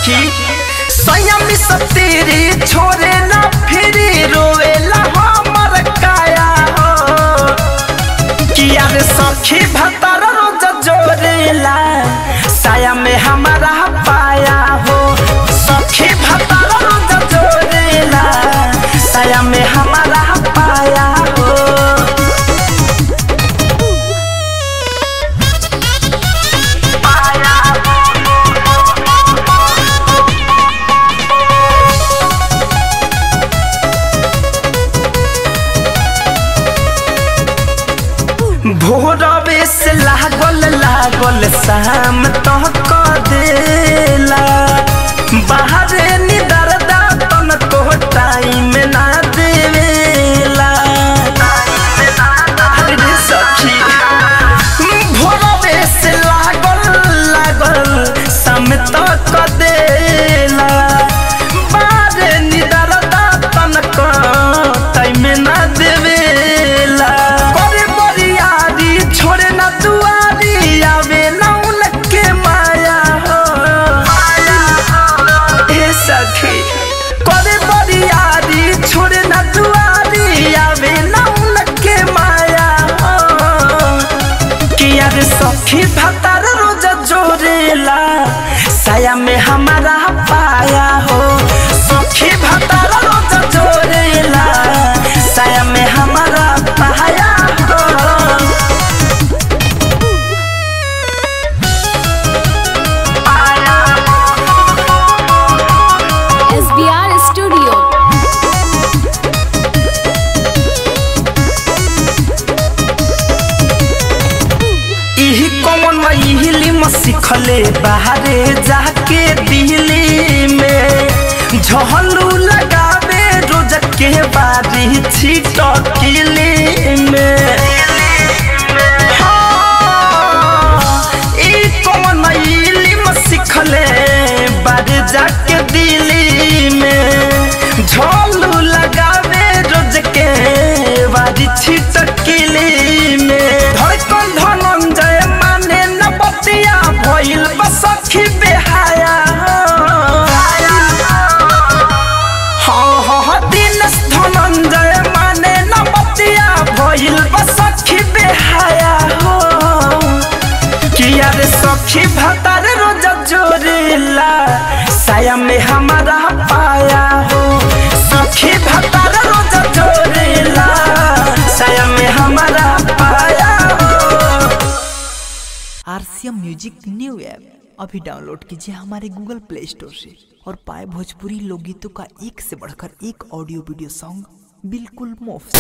सखी संयम सब तेरे छोरे ना फिरी रोवेला हमर काया हो किया रे सखी भतर रोज जोरेला साया में हमारा पाया हो सखी भतर रोज जोरेला साया में हमारा पाया हो भोरवे से लागल लागल शाम तो क देला बाहर निदर दातन को टाइम ना देवेला अरे रे सखी भोरवे से लागल लागल शाम तो क देला बाहर निदर दातन को टाइम ना देवेला करे बरियारी छोड़े ना दुआरी आवे ना उनके माया हो ए सखी करे बरियारी छोड़े ना दुआरी आवे ना उनके माया हो किया रे सखी भतार रोज जोरेला साया में हमारा पाया हो सखी भतार रोज जोरेला साया में हमारा पाया हो SBR Studio. इही कौन इहिली में सिखले बाहरे जाके दिल्ली में झहलू लगावे रोज के बारी छिटकिली में हाँ, ई कौन इहिली में सिखले बाहरे जाके दिल्ली में झोलू लगावे रोज के बारी छिटकिली में धड़कन धनंजय माने न बतिया भइल बसखी बेहाया हाँ हाँ हाँ दिनेश धनंजय माने न बतिया भइल बसखी बेहाया हो किया रे सखी भतार रोज जोरेला साया में हमारा पाया हो सखी भतार रोज जोरेला साया में हमारा पाया हो आरसीएम म्यूजिक न्यू ऐप अभी डाउनलोड कीजिए हमारे गूगल प्ले स्टोर से और पाए भोजपुरी लोकगीतों का एक से बढ़कर एक ऑडियो वीडियो सॉन्ग बिल्कुल मुफ्त